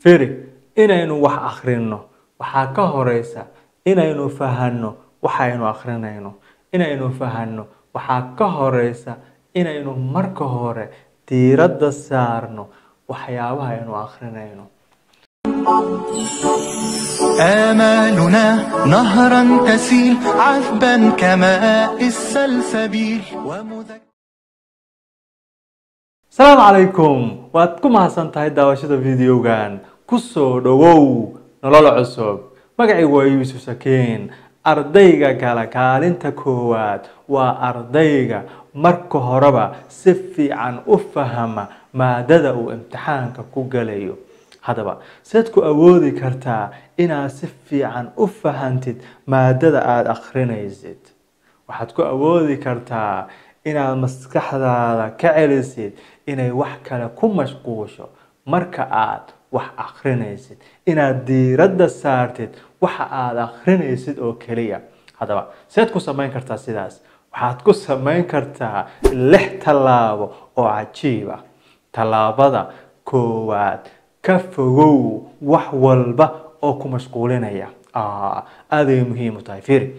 firi inaynu wax akhrino waxaa ka horeysa inaynu fahanno waxaynu akhrinayno inaynu fahanno waxaa ka horeysa inaynu marka hore diiradda saarno waxyaabaha aynu akhrinayno آمالنا نهرا تسيل عذبا كماء السلسبيل ومذكرا asalaamu calaykum waad ku mahadsan tahay daawashada videogan kusoo dhowow nolol cusub magacaygu waa yuusuf sakiin ardayga kale kaalinta koowaad waa ardayga marka horeba si fiican u fahama maadada uu imtixaanka ku galayo haddaba seed ku awoodi kartaa inaad si fiican u fahantid maadada aada akhrinaysid waxaad ku awoodi kartaa inaad maskaxdaada ka celisid inay wax kale ku mashquusho marka aad wax akhrinaysid inaad diiradda saartid waxa aada akhrinaysid oo keliya haddaba seed ku samayn kartaa sidaas waxaad ku samayn kartaa lix tallaabo oo cajiib ah tallaabada koowaad ka fogow wax walba oo ku mashquulinaya aaday muhiim u tahay fiiri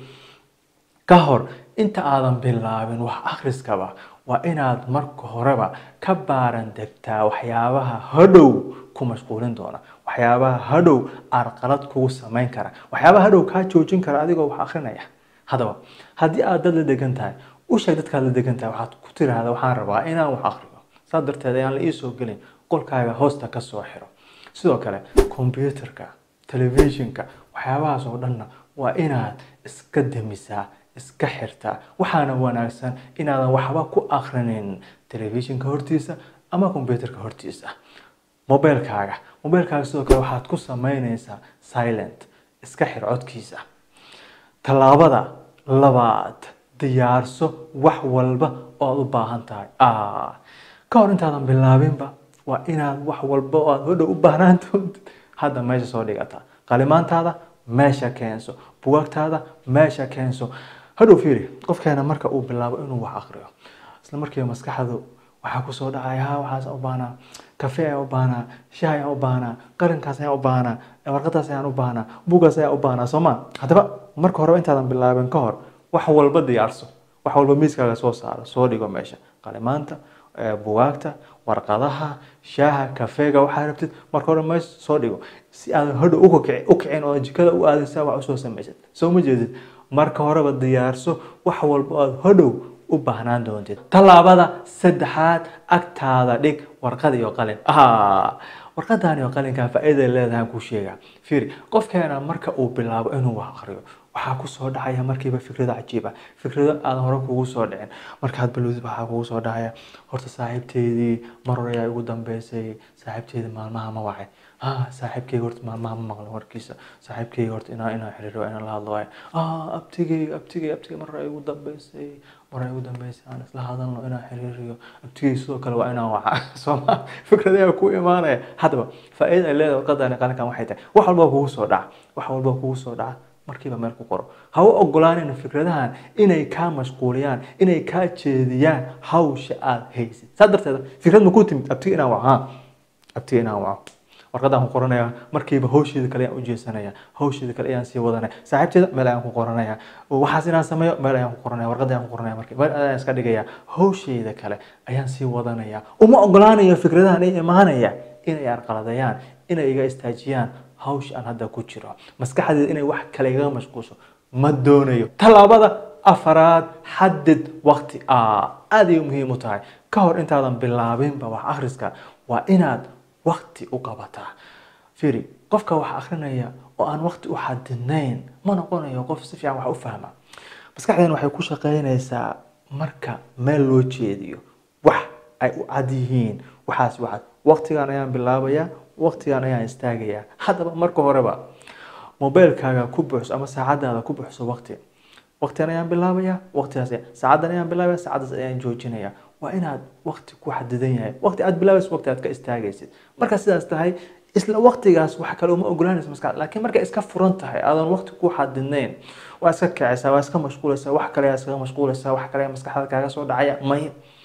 ka hor inta aadan bilaabin wax akhriskaba waa inaad marka horeba ka baaran degtaa waxyaabaha hadhow ku mashquulin doona waxyaabaha hadhow arqalad kugu samayn kara waxyaabaha hadhow kaa joojin kara adigoo wax akhrinaya haddaba haddii aad dad la degan tahay u sheeg dadkaad la degan tahay waxaad ku tiraahda waxaan rabaa inaan wax akhriyo saas darteed ayaan la iisoo gelin qolkaaga hoosta ka soo xiro sidoo kale combyuterka telefishinka waxyaabahaas oo dhanna waa inaad iska demisaa iska xirtaa waxaana wanaagsan inaadan waxba ku akrinin telefishinka hortiisa ama combyuterka hortiisa mobilkaaga mobilkaaga sidoo kale waxaad ku sameyneysaa silent iska xir codkiisa tallaabada labaad diyaarso wax walba oo aada u baahan tahay ka hor intaadan bilaabinba waa inaad wax walba oo aada hodhow u baahnaan doontid hadda meesha soo dhigata qalimaantaada meesha keenso bugaagtaada meesha keenso hadhow fiiri qofkeena marka uu bilaabo inuu wax akriyo isla markiiba maskaxdu waxaa kusoo dhacaya ha waxaas u baahnaa kafe ayaan u baahnaa shah ayaan u baahnaa qarinkaas ayaan u baahnaa warqadaas ayaan u baahnaa bugaas ayaan u baahnaa sooma haddaba marka horeba intaadan bilaabin ka hor wax walba diyaarso wax walba miiskaaga soo saaro soo dhigo meesha qalimaanta bugaagta warqadaha shaaha kafeega waxaa rabtid marka hore meesha soo dhigo si aadan hodhow u kicin oo jikada u aadaysa wax usoo samaysid soo ma jeedid marka horeba diyaarso wax walba aad hodhow u baahnaan doontid tallaabada saddexaad agtaada dhig warqad iyo qalin warqadan iyo qalinkan faa-iiday leedahay ku sheega fiiri qofkeena marka uu bilaabo inuu wax akriyo waxaa kusoo dhacaya markiiba fikrado cajiib ah fikrado aadan hore kugu soo dhicin markaad balowdid waxaa kugu soo dhacaya horta saaxiibteydii mar hore ayaa igu dambeysay saaxiibteydii maalmaha ma wacay ah saaxiibkeyga horta maalmaha ma maqlin warkiisa saaxiibkeyga horta inaa inaa xiriiro inaan la hadlo waayo ah abtigey abtigey abtigey mar hore igu dambeysay mar hore igu dambeysay aan isla hadalno inaan xiriiriyo abtigey sidoo kale waa inaan waca sooma fikrad ayaa ku imaanaya haddaba faa-iida ay leedahay warqadani qalinkan waxay tahay wax walba kugu soo dhaca wax walba kugu soo dhaca markiiba meel ku qoro ha u ogolaanin fikradahan inay kaa mashquuliyaan inay kaa jeediyaan hawsha aada haysid saa darteeda fikrad ma ku timid abtiga inaan waco ha abtiga inaan waco warqadaan ku qoranaya markiiba hawsheeda kale ayaan u jeesanaya hawsheeda kale ayaan sii wadanaya saaxiibteeda meel ayaan ku qoranaya waxaas inaan sameeyo meel ayaan ku qoranaya warqad ayaan ku qoranaya markii meel ayaan iska dhigaya hawsheeda kale ayaan sii wadanaya uma ogolaanayo fikradahan ay imaanaya inay arqaladayaan inay iga istaajiyaan hawsha aan hadda ku jiro maskaxdeeda inay wax kale igaga mashquulso ma doonayo tallaabada afaraad xadid waqti aad ay muhiim u tahay ka hor intaadan bilaabinba wax akhriska waa inaad waqti u qabataa fiiri qofka wax akrinaya oo aan waqti u xadidnayn ma noqonayo qof si fiican wax u fahma maskaxdeena waxay ku shaqeynaysaa marka meel loo jeediyo wax ay u cad yihiin waxaas waxaad waqtigan ayaan bilaabayaa waqtigan ayaan istaagayaa haddaba marka horeba mobilkaaga ku buuxso ama saacadaada ku buuxso waqti waqtigan ayaan bilaabayaa waqtigaas saacadan ayaan bilaabaya saacadaas ayaan joojinaya waa inaad waqti ku xadidan yahay waqti aad bilaabayso waqti aad ka istaagaysid markaa sidaas tahay isla waqtigaas wax kale uma ogolaanaysa maskaxda laakiin markay iska furan tahay aadan waqti ku xadidnayn waa iska kacaysaa waa iska mashquulaysaa wax kale ayaa iskaga mashquulaysaa wax kale ayaa maskaxda kaaga soo dhacaya may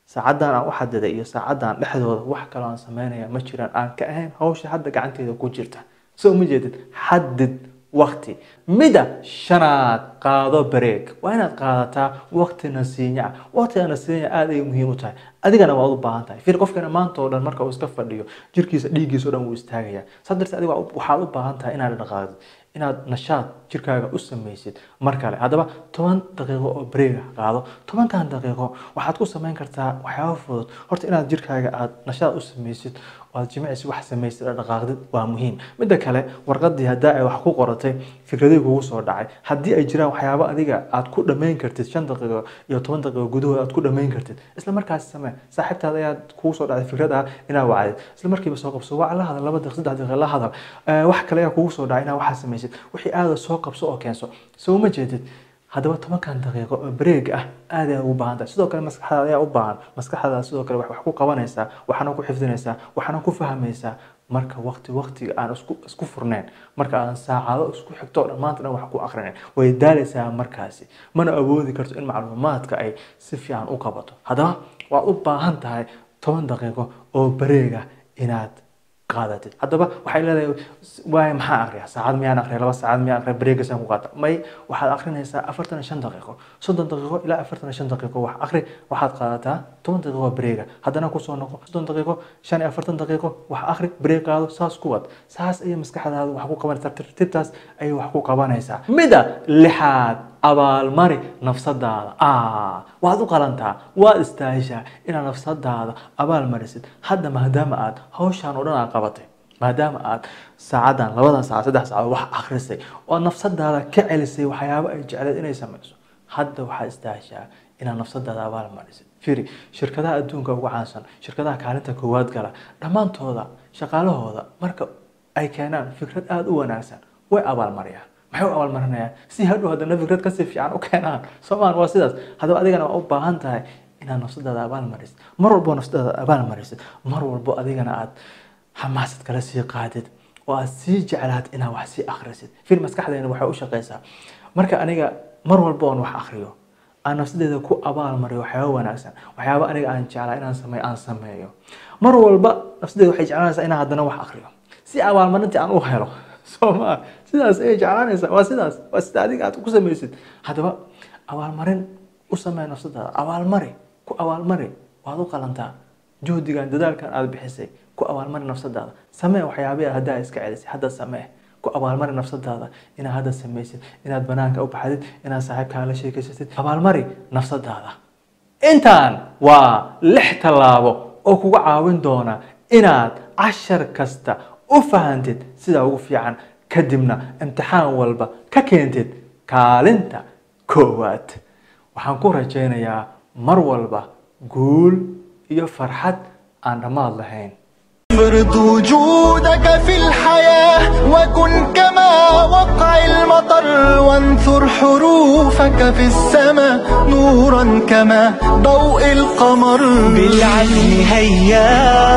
saacaddan aan u xadiday iyo saacaddan dhexdooda wax kaloo aan sameynaya ma jiraan aan ka ahayn hawsha hadda gacanteeda ku jirta soo ma jeedid xadid waqti mida shanaad qaado bareeg waa inaad qaadataa waqti nasiinya ah waqtiga nasiinya aada ay muhiim u tahay adigana waad u baahan tahay fir qofkana maanta oo dhan marka uu iska fadhiyo jirkiisa dhiiggiisa o dhan wuu istaagaya saa darteed adiga waxaad u baahan tahay inaad dhaqaaqdid inaad nashaad jirkaaga u samaysid mar kale haddaba toban daqiiqo oo bareega qaado tobankan daqiiqo waxaad ku samayn kartaa waxyaaba fudud horta inaad jirkaaga aad nashaad u samaysid oo aad jimicsi wax samaysid oo dhaqaaqdid waa muhiim midda kale warqadii haddaa ay wax ku qoratay fikradii kugu soo dhacay haddii ay jiraan waxyaabo adiga aad ku dhammayn kartid shan daqiiqo iyo toban daqiiqo gudahood aad ku dhammayn kartid isla markaas samee saaxiibtaada ayaad kugu soo dhacday fikrad ah inaad wacdid isla markiiba soo qabso waa la hadal laba daqiiq saddex daqiiq la hadal wax kale ayaa kugu soo dhacay inaad waxaa samaysid wixii aada soo qabso oo keenso soo ma jeedid haddaba tobankan daqiiqo oo bareeg ah aad ayaa ugu baahan tahay sidoo kale maskaxdaada ayaa u baahan maskaxdaada sidoo kale wax ku qabanaysaa waxaana ku xifdinaysaa waxaana ku fahmaysaa marka waqti waqtiga aan isku isku furnayn marka aan saacado isku xigto oo dhan maanta dhan wax ku akrinayn way daalaysaa markaasi mana awoodi karto in macluumaadka ay si fiican u qabato haddaba waad u baahan tahay toban daqiiqo oo bareega inaad qaadatid haddaba waxay leedahay waay maxaa akriya saacad miyaan akriya laba saacad miyaan akriya bareegasaan ku qaata may waxaad akrinaysaa afartan iyo shan daqiiqo soddon daqiiqo ilaa afartan iyo shan daqiiqo wax akri waxaad qaadataa toban daqiiqo bareega haddana kusoo noqo soddon daqiiqo shan iyo afartan daqiiqo wax akri bareeg qaado saas ku wad saas ayay maskaxdaada wax ku qabanaysaa tartiibtaas ayay wax ku qabanaysaa mida lixaad abaalmari nafsadaada waad u qalantaa waad istaahishaa inaad nafsadaada abaal marisid hadda maadaama aad hawshaan oo dhan aad qabatay maadaama aad saacadan labadan saacad saddex saacadood wax akhrisay oo nafsadaada ka celisay waxyaabo ay jecleed inay samayso hadda waxaad istaahishaa inaad nafsadaada abaal marisid firi shirkadaha adduunka ugu caansan shirkadaha kaalinta koowaad gala dhammaantooda shaqaalahooda marka ay keenaan fikrad aada u wanaagsan way abaalmariyaan maxay u abaalmarinayaan si hadhow haddana fikrad kasii fiican u keenaan soomaan waa sidaas haddaba adigana waa u baahan tahay inaad nafsadaada abaal marisid mar walbo nafsadaada abaal marisid mar walbo adigana aad xamaasad kala sii qaadid oo aad sii jeclaad inaad wax sii akhrisid fil maskaxdeena waxay u shaqaysaa marka aniga mar walbo oon wax akhriyo aan nafsadeeda ku abaal mariyo waxyaaba wanaagsan waxyaaba aniga aan jeclaa inaan sameeyo aan sameeyo mar walba nafsadeeda waxay jeclaanaysaa inaan haddana wax akhriyo si abaalmarintii aan u helo sooma sidaas ayay jeclaanaysaa waa sidaas waa sida adiga aad ku samaysid haddaba abaalmarin u samee nafsadaada abaalmari ku abaalmari waad u qalantaa juhdigan dadaalkan aad bixisay ku abaalmari nafsadaada samee waxyaabihi haddaa iska celisay hadda samee ku abaalmari nafsadaada inaad hadda samaysid inaad banaanka u baxdid inaad saaxiibkaa la sheekeysatid abaalmari nafsadaada intaan waa lix tallaabo oo kuga caawin doona inaad cashar kasta u fahantid sida ugu fiican kadibna imtixaan walba ka keentid kaalinta koowaad waxaan ku rajaynayaa mar walba guul iyo farxad aan dhammaad lahayn افرض وجودك في الحياة وكن كما وقع المطر وانثر حروفك في السماء نورا كما ضوء القمر بالعزم هيا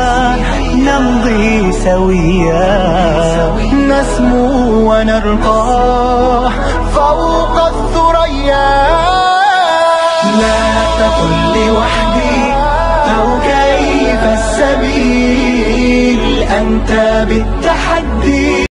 نمضي سويا نسمو ونرقى فوق الثريا لا تقل لوحدي أو كيف السبيل أنت بالتحدي